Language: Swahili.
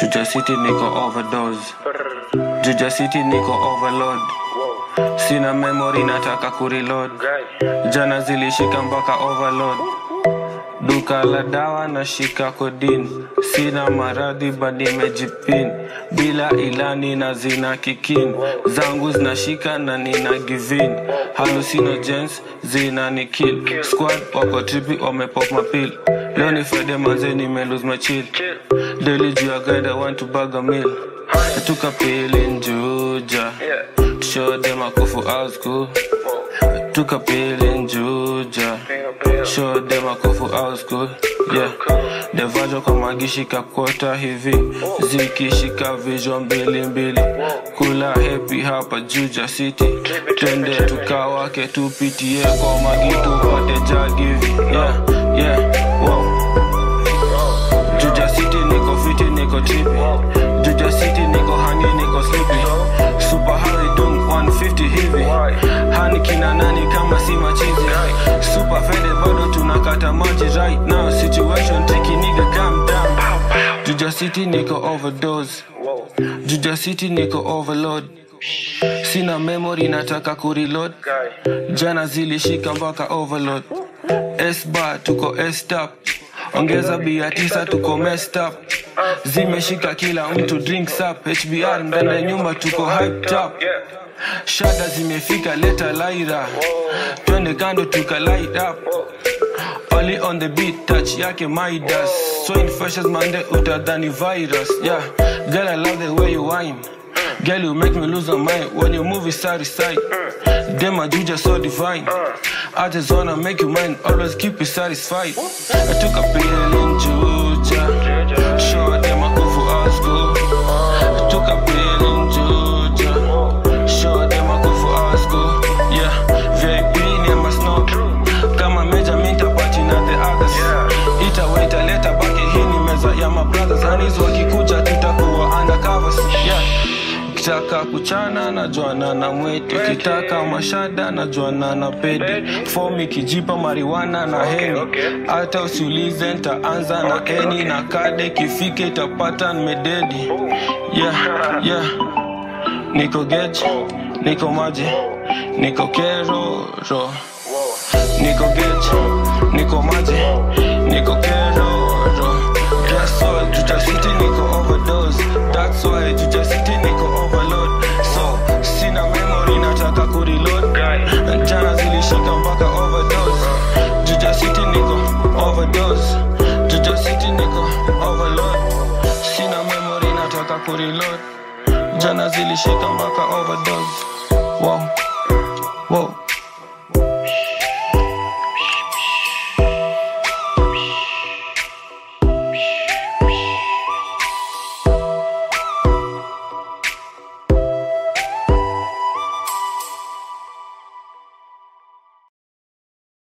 Juja City niko overdose Juja City niko overload Sina memory nataka kureload Jana zilishika mpaka overload Duka la dawa na shika kodin Sina maradhi badi nimejipin Bila ilani na zina kikin Zangu zinashika na nina givin Hallucinogens zina ni kill Squad wako tripi wamepop mapil Leo ni Friday manze nime lose my chill Daily juu ya guide I want to bag a meal I took a pill in Juja To show them a kufu out school I took a pill in Juja Show them a kufu out school Yeah Devajo kwa magishika kota hivi Zikishika vision mbili mbili Kula happy hapa Juja City Twende tukawake tupitie kwa magi tupate jagivi Yeah, yeah, wow Juja City niko fiti niko trippy Juja City niko hangi niko sleepy Super Harry Dunk 150 hivi Hani kina nani kama si machizi Super faded bado tunakata maji right now Situation tricky nigga calm down Juja City niko overdose Juja City niko overload Sina memory nataka kureload Jana zilishika mpaka overload S-bar tuko S-tap Ongeza bia tisa tuko messed up Zimeshika kila mtu drinks up HBR ndani ya nyumba tuko hyped up Shada zimefika leta laira Twende kando tuka light up Oli on the beat touch yake Midas So infectious mande utadhani virus Yeah, girl I love the way you whine Girl you make me lose my mind when you move it side to side Damn my juja so divine I just wanna make you mine Always keep you satisfied I took a pill in Juja Show them a kufu out school I took a pill in Juja Show them a kufu out school Yeah, VIP ni ama snow Kama meja minta party na the others Ita waita leta baki hii ni meza ya my brothers Hanis wakikuja tutakuwa undercovers Yeah Ukitaka kuchana na juana na mwetu Ukitaka mashada na juana na pede Fomi kijipa mariwana na heni Hata usiulize ntaanza na eni Na kade kifike itapata nimededi Yeah, yeah Niko geji, niko maji, niko keroro Niko geji, niko maji, niko keroro Guess what, Juja City niko overdose That's why Juja City niko overload So, sina memory nataka kureload Jana zilishika mpaka overdose Juja City niko overdose Juja City niko overload Sina memory nataka kureload Jana zilishika mpaka overdose Wow, wow